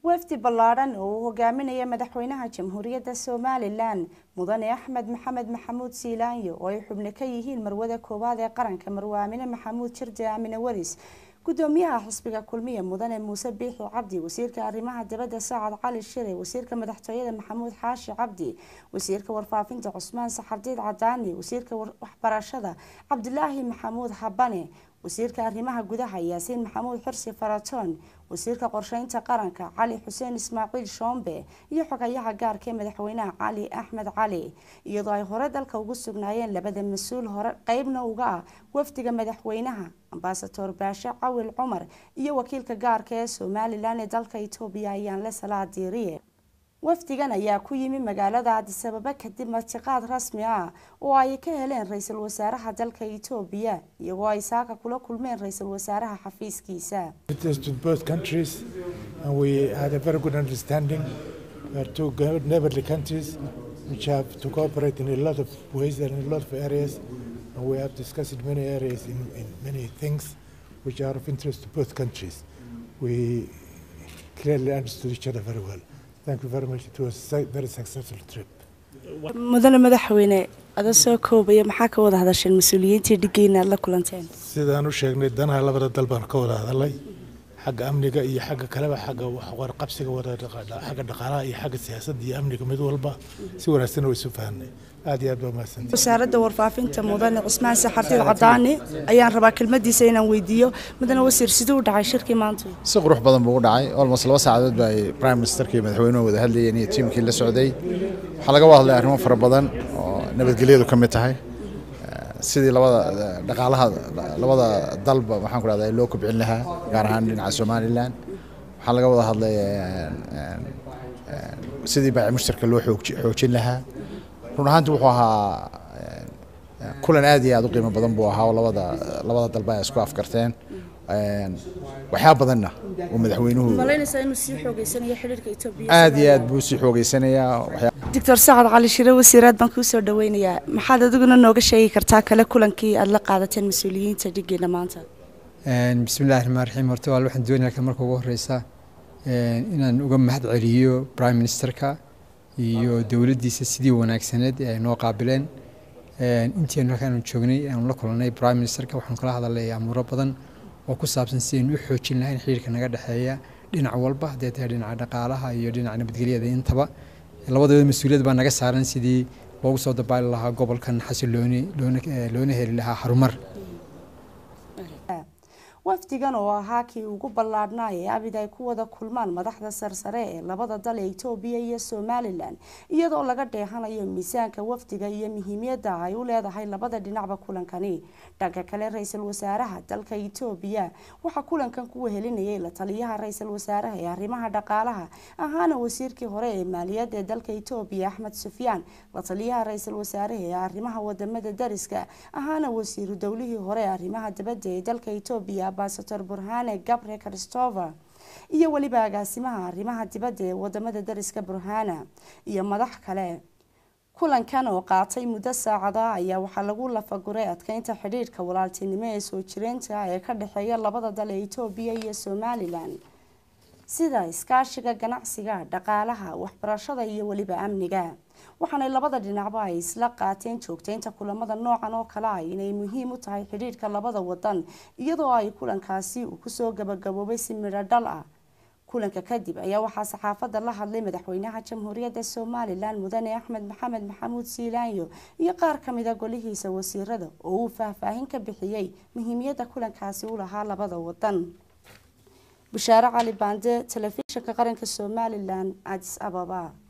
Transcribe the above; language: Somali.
wafdi ballaadhan oo uu hogaaminaya madaxweynaha jamhuuriyadda somalilan mudane axmed maxamed maxamuud siilaanyo oo ay xubno ka yihiin marwada koowaad ee qaranka marwaamine maxamuud jirde aamine waris gudoomiyaha xisbiga kulmiye mudane muuse biixi cabdi wasiirka arrimaha dibadda sacad cali shire wasiirka madaxtooyada maxamuud xaashi cabdi wasiirka warfaafinta cusmaan saxardiid cadaani wasiirka waxbarashada cabdilaahi maxamuud habane wasiirka arrimaha gudaha yaasiin maxamuud xirsi faratoon wasiirka qorsheynta qaranka cali xuseen ismaaciil shoombe iyo xogayaha gaarka ee madaxweynaha cali axmed cali iyadoo ay hore dalka ugu sugnaayeen labada mas-uul hore qeybna uga ah wafdiga madaxweynaha ambasador baashe cawil cumar iyo wakiilka gaarka ee somalilan ee dalka etoobiya ayaanle salaa diiriye wafdigan ayaa ku yimi magaalada cadisababa kadib martiqaad rasmi ah oo ay ka heleen ra-iisul wasaaraha dalka etoobiya iyagoo ay saaka kula kulmeen ra-iisul wasaaraha xafiiskiisa which have to cooperate in a lot of ways and in a lot of areas. And we have discussed in many areas, in, in many things which are of interest to both countries. We clearly understood each other very well. Thank you very much. It was a very successful trip. mudane madaxweyne ada soo koobaya maxaa ka wada hadasheen mas-uuliyiintii dhigeyna aad la kulanteen sidaan u sheegnay danaha labada dal baan ka wada hadalay xagga amniga iyo xagga kaleba xagga warqabsiga wada xagga dhaqaalaha iyo xagga siyaasadda iyo amniga mid walba si wanaagsan way isu fahanay aad iyo aad baa mahadsantihi wasaaradda warfaafinta mudane cismaan saxardiid cadaani ayaan rabaa kelmadiisa inaan weydiiyo mudane wasiir siduu u dhacay shirkii maanta si qurux badan buu u dhacay almost laba saacadood ba ay prime ministerka iyo madaxweynuhu wada hadlayeen iyo tiimkii la socday waxaa laga wada hadlay arrimo fara badan oo nabadgelyadu ka mid tahay sidii labada dhaqaalaha labada dalba waxaan ku dhahdaa loo kobcin lahaa gaar ahaan dhinaca somalilan waxaa laga wada hadlay sidii baaci mushtarka loo xoojin lahaa run ahaanti wuxuu ahaa kulan aad iyo aad u qiimo badan buu ahaa oo labada labada dalba ay isku afkarteen waxyaa badanna uu madaxweynuhu aad iyo aad buu sii xoogeysanayaa doctor sacad cali shire wasiiraad baan kuu soo dhaweynayaa maxaad adiguna nooga sheegi kartaa kale kulankii aad la qaadateen mas-uuliyiinta dhigeena maanta bismillahi raxmaan raxiim horta waa waxaan doonayaa marka ugu horeysa inaan uga mahad celiyo prime ministerka iyo dowladdiisa sidii wanaagsaneed ee ay noo qaabileen intiinu halkaanu joognay aanu la kulanay prime ministerka waxaanu kala hadalay amuuro badan oo ku saabsan sidaynu u xoojin lahayn xiriirka naga dhexeeya dhinac walba haddee tahay dhinaca dhaqaalaha iyo dhinaca nabadgelyada intaba labadooda mas-uuliyad baa naga saaran sidii loogu soo dabaali lahaa gobolkan xasilooni loona heli lahaa harumar wafdigan oo ahaa kii ugu ballaadhnaa ee abid ay ku wada kulmaan madaxda sarsare ee labada dal ee etoobiya iyo somalilan iyadoo laga dheehanayo miisaanka wafdiga iyo muhiimiyadda ay u leedahay labada dhinacba kulankani dhanka kale ra-iisul wasaaraha dalka etoobiya waxaa kulankan ku wehelinayay la taliyaha ra-iisul wasaaraha ee arrimaha dhaqaalaha ahaana wasiirkii hore ee maaliyadda ee dalka etoobiya axmed sufyaan la taliyaha ra-iisul wasaaraha ee arrimaha wadamada dariska ahaana wasiiru dowlihii hore ee arrimaha dibadda ee dalka etoobiya ambasador burhane gabre christopher iyo weliba agaasimaha arrimaha dibadda ee wadamada dariska burhana iyo madax kale kulankan oo qaatay muddo saacada ayaa waxaa lagu lafaguray adkeynta xidhiirhka walaaltinimo ee soo jireynta ee ka dhexeeya labada dal ee etoobiya iyo somalilan sida iskaashiga ganacsiga dhaqaalaha waxbarashada iyo weliba amniga waxaanay labada dhinacba ay isla qaateen joogteynta kulamada noocan oo kale ah inay muhiim u tahay xidhiirhka labada wadan iyadoo ay kulankaasi uu kusoo gabagaboobay si midho dhal ah kulanka kadib ayaa waxaa saxaafadda la hadlay madaxweynaha jamhuuriyadda somalilan mudane axmed maxamed maxamuud siilaanyo iyo qaar kamida golihiisa wasiirada oo uu faahfaahin ka bixiyey muhiimiyadda kulankaasi u lahaa labada wadan bushaare cali baande telefishinka qaranka somalilan adis ababa